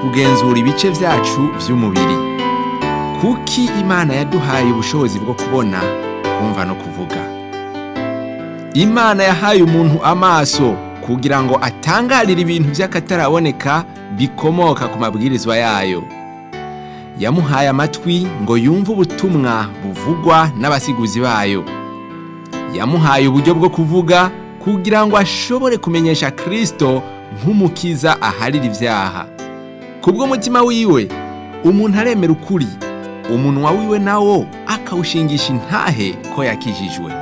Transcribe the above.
kugenzura ibice vyacu vy'umubiri kuki imana yaduhaye ubushobozi bwo kubona kumva no kuvuga imana yahaye umuntu amaso kugira ngo atangarire ibintu vy'akataraboneka bikomoka ku mabwirizwa yayo yamuhaye amatwi ngo yumve ubutumwa buvugwa n'abasiguzi bayo yamuhaye uburyo bwo kuvuga kugira ngo ashobore kumenyesha kristo nk'umukiza aharira ivyaha kubw'umutima wiwe umuntu aremera ukuri umunwa wiwe nawo akawushingisha intahe ko yakijijwe